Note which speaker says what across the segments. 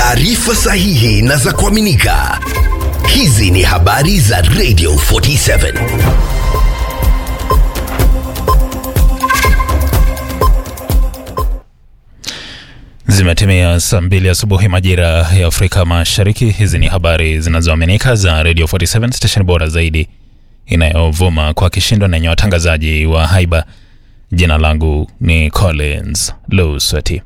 Speaker 1: taarifa sahihi na za kuaminika. Hizi ni habari za Radio 47.
Speaker 2: Zimetimia saa mbili asubuhi majira ya Afrika Mashariki. Hizi ni habari zinazoaminika za Radio 47 station bora zaidi inayovuma kwa kishindo na yenye watangazaji wa haiba. Jina langu ni Collins Lusweti.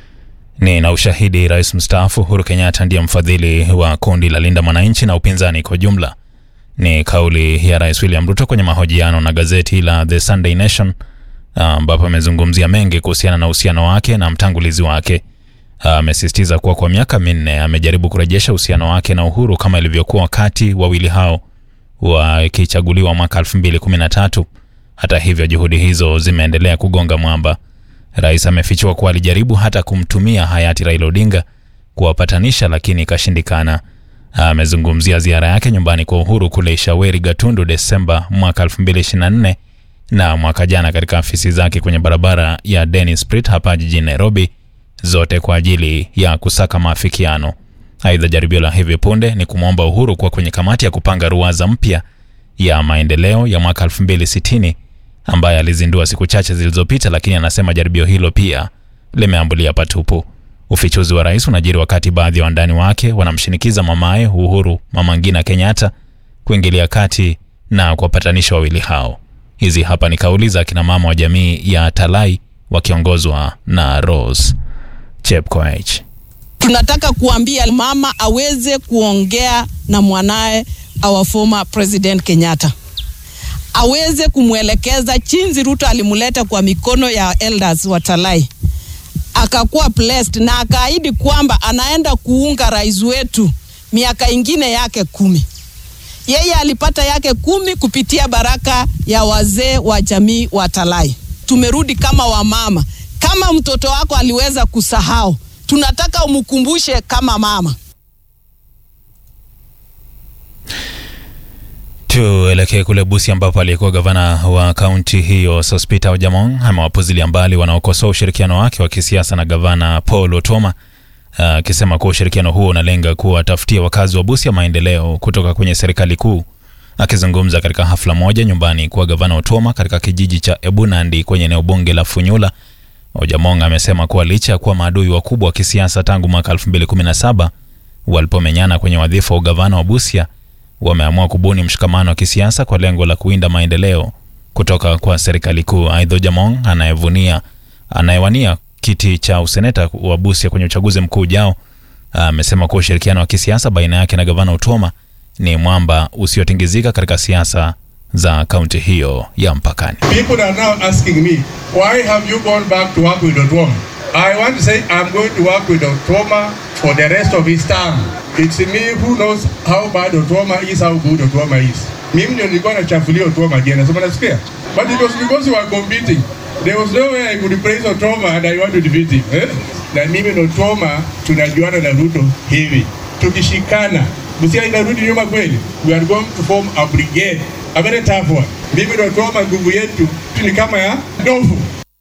Speaker 2: Ni na ushahidi, rais mstaafu Uhuru Kenyatta ndiye mfadhili wa kundi la Linda Mwananchi na upinzani kwa jumla. Ni kauli ya Rais William Ruto kwenye mahojiano na gazeti la The Sunday Nation, ambapo amezungumzia mengi kuhusiana na uhusiano wake na mtangulizi wake. Amesisitiza kuwa kwa miaka minne amejaribu kurejesha uhusiano wake na Uhuru kama ilivyokuwa wakati wawili hao wakichaguliwa mwaka 2013. Hata hivyo, juhudi hizo zimeendelea kugonga mwamba. Rais amefichua kuwa alijaribu hata kumtumia hayati Raila Odinga kuwapatanisha, lakini ikashindikana. Amezungumzia ziara yake nyumbani kwa Uhuru kule Shaweri, Gatundu, Desemba mwaka 2024 na mwaka jana katika afisi zake kwenye barabara ya Dennis Pritt hapa jijini Nairobi, zote kwa ajili ya kusaka maafikiano. Aidha, jaribio la hivi punde ni kumwomba Uhuru kuwa kwenye kamati ya kupanga ruwaza mpya ya maendeleo ya mwaka 2060 ambaye alizindua siku chache zilizopita, lakini anasema jaribio hilo pia limeambulia patupu. Ufichuzi wa rais unajiri wakati baadhi ya wandani wake wanamshinikiza mamaye Uhuru, Mama Ngina Kenyatta, kuingilia kati na kuwapatanisha wawili hao. Hizi hapa ni kauli za kina mama wa jamii ya Talai wakiongozwa na Rose Chepkoech.
Speaker 3: Tunataka kuambia mama aweze kuongea na mwanaye our former president Kenyatta, aweze kumwelekeza chinzi Ruto alimleta kwa mikono ya elders wa Talai, akakuwa blessed na akaahidi kwamba anaenda kuunga rais wetu miaka ingine yake kumi. Yeye alipata yake kumi kupitia baraka ya wazee wa jamii wa Talai. Tumerudi kama wamama. Kama mtoto wako aliweza kusahau, tunataka umkumbushe kama mama.
Speaker 2: Tuelekee kule Busia ambapo aliyekuwa gavana wa kaunti hiyo Sospita Ojamong amewapuzilia mbali wanaokosoa ushirikiano wake wa kisiasa na gavana Paul Otoma akisema uh, kuwa ushirikiano huo unalenga kuwatafutia wakazi wa Busia maendeleo kutoka kwenye serikali kuu. Akizungumza katika hafla moja nyumbani kwa gavana Otoma katika kijiji cha Ebunandi kwenye eneo bunge la Funyula, Ojamong amesema kuwa licha ya kuwa maadui wakubwa wa kisiasa tangu mwaka 2017 walipomenyana kwenye wadhifa wa ugavana wa Busia, wameamua kubuni mshikamano wa kisiasa kwa lengo la kuinda maendeleo kutoka kwa serikali kuu. Aidha, Ojamong anayevunia anayewania kiti cha useneta wa Busia kwenye uchaguzi mkuu ujao amesema kuwa ushirikiano wa kisiasa baina yake na gavana Otoma ni mwamba usiotingizika katika siasa za kaunti hiyo ya mpakani.
Speaker 4: People are now asking me, why have you gone back to work with Otoma? I want to say I'm going to work with Otoma for the rest of his term. It's me who knows how bad Otoma is, how good Otoma is. Mimi ndio nilikuwa nachafulia Otoma jana, sema nasikia. But it was because we were competing. There was no way I could praise Otoma and I want to defeat him. Eh? Na mimi na Otoma tunajuana na Ruto hivi. Tukishikana, Busia inarudi nyuma kweli. We are going to form a brigade. A very tough one. Mimi na Otoma nguvu yetu ni kama ya ndovu.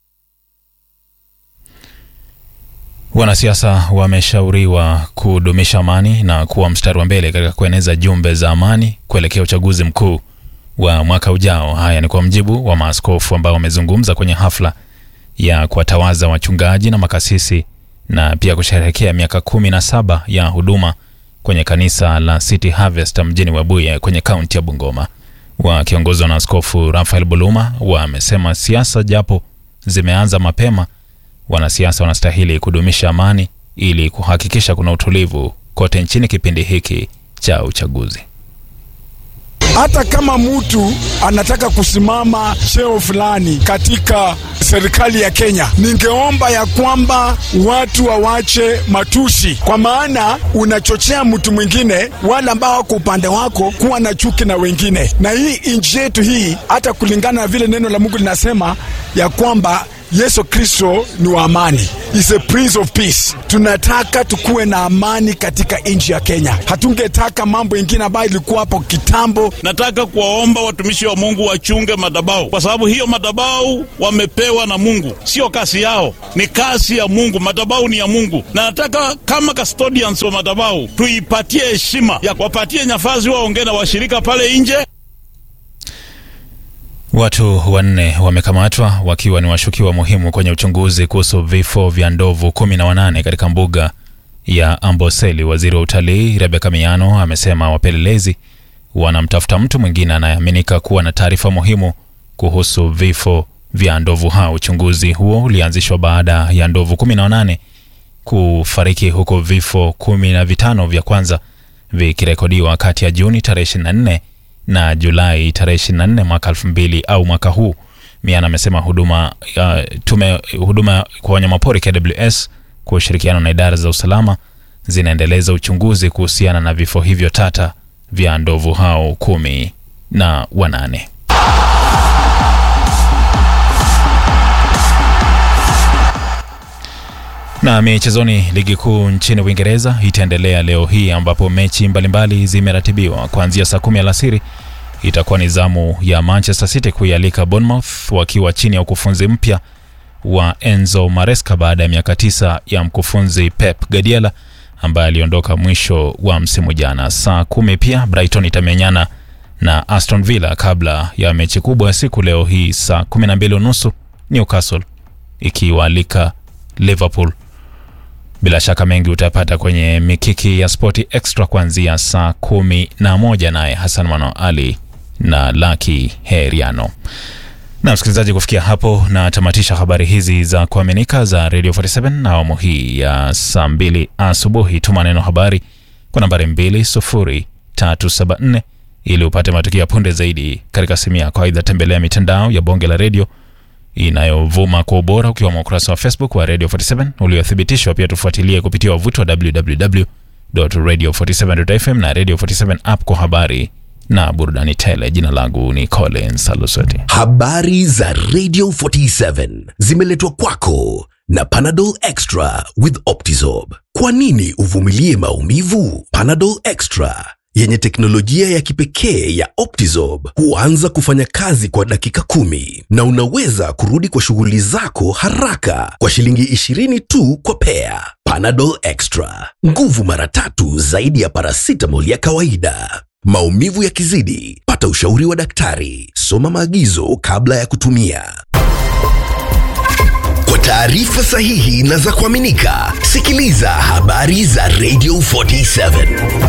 Speaker 2: Wanasiasa wameshauriwa kudumisha amani na kuwa mstari wa mbele katika kueneza jumbe za amani kuelekea uchaguzi mkuu wa mwaka ujao. Haya ni kwa mjibu wa maaskofu ambao wamezungumza kwenye hafla ya kuwatawaza wachungaji na makasisi na pia kusherehekea miaka kumi na saba ya huduma kwenye kanisa la City Harvest mjini Webuye kwenye kaunti ya Bungoma. Wakiongozwa na Askofu Rafael Buluma wamesema siasa japo zimeanza mapema, wanasiasa wanastahili kudumisha amani ili kuhakikisha kuna utulivu kote nchini kipindi hiki cha uchaguzi.
Speaker 5: Hata kama mtu anataka kusimama cheo fulani katika serikali ya Kenya, ningeomba ya kwamba watu wawache matusi, kwa maana unachochea mtu mwingine, wale ambao wako upande wako, kuwa na chuki na wengine. Na hii nchi yetu hii, hata kulingana na vile neno la Mungu linasema ya kwamba Yesu Kristo ni wa amani, is a prince of peace. Tunataka tukuwe na amani katika nchi ya Kenya. Hatungetaka mambo ingine ambayo ilikuwa hapo kitambo.
Speaker 6: Nataka kuwaomba watumishi wa Mungu wachunge madhabahu, kwa sababu hiyo madhabahu wamepewa na Mungu, sio kazi yao, ni kazi ya Mungu. Madhabahu ni ya Mungu, na nataka kama custodians wa madhabahu tuipatie heshima ya kuwapatie nafasi waongee na washirika pale nje.
Speaker 2: Watu wanne wamekamatwa wakiwa ni washukiwa muhimu kwenye uchunguzi kuhusu vifo vya ndovu kumi na wanane katika mbuga ya Amboseli. Waziri wa utalii Rebeka Miano amesema wapelelezi wanamtafuta mtu mwingine anayeaminika kuwa na taarifa muhimu kuhusu vifo vya ndovu hao. Uchunguzi huo ulianzishwa baada ya ndovu kumi na wanane kufariki huku vifo kumi na vitano vya kwanza vikirekodiwa kati ya Juni tarehe 24 na Julai tarehe 24 mwaka 2000 au mwaka huu. Miana amesema huduma uh, tume huduma kwa wanyamapori KWS kwa ushirikiano na idara za usalama zinaendeleza uchunguzi kuhusiana na vifo hivyo tata vya ndovu hao kumi na wanane. Na michezoni, ligi kuu nchini Uingereza itaendelea leo hii ambapo mechi mbalimbali zimeratibiwa kuanzia saa kumi alasiri. Itakuwa ni zamu ya Manchester City kuialika Bournemouth wakiwa chini ya ukufunzi mpya wa Enzo Maresca baada ya miaka tisa ya mkufunzi Pep Guardiola ambaye aliondoka mwisho wa msimu jana. Saa kumi pia Brighton itamenyana na Aston Villa kabla ya mechi kubwa ya siku leo hii saa kumi na mbili unusu Newcastle ikiwaalika Liverpool. Bila shaka mengi utapata kwenye mikiki ya Spoti Extra kuanzia saa kumi na moja naye Hassan Mano Ali na Laki Heriano. Na msikilizaji, kufikia hapo na tamatisha habari hizi za kuaminika za Radio 47 na awamu hii ya saa mbili asubuhi. Tuma neno habari kwa nambari 20374 ili upate matukio ya punde zaidi katika simu yako. Aidha, tembelea mitandao ya bonge la redio inayovuma kwa ubora ukiwemo ukurasa wa Facebook wa Radio 47 uliothibitishwa. Pia tufuatilie kupitia wavuti wa www.radio47.fm na Radio 47 app kwa habari na burudani tele. Jina langu ni Collins Alusoti.
Speaker 1: Habari za Radio 47 zimeletwa kwako na Panadol Extra with Optizorb. Kwa nini uvumilie maumivu? Panadol Extra yenye teknolojia ya kipekee ya Optizorb huanza kufanya kazi kwa dakika kumi na unaweza kurudi kwa shughuli zako haraka kwa shilingi 20 tu kwa pea. Panadol Extra, nguvu mara tatu zaidi ya paracetamol ya kawaida. Maumivu yakizidi, pata ushauri wa daktari. Soma maagizo kabla ya kutumia. Kwa taarifa sahihi na za kuaminika, sikiliza habari za Radio 47.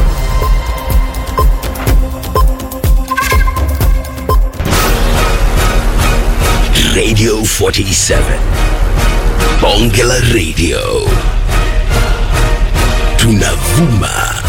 Speaker 1: Radio 47. Bonge la Radio. Tunavuma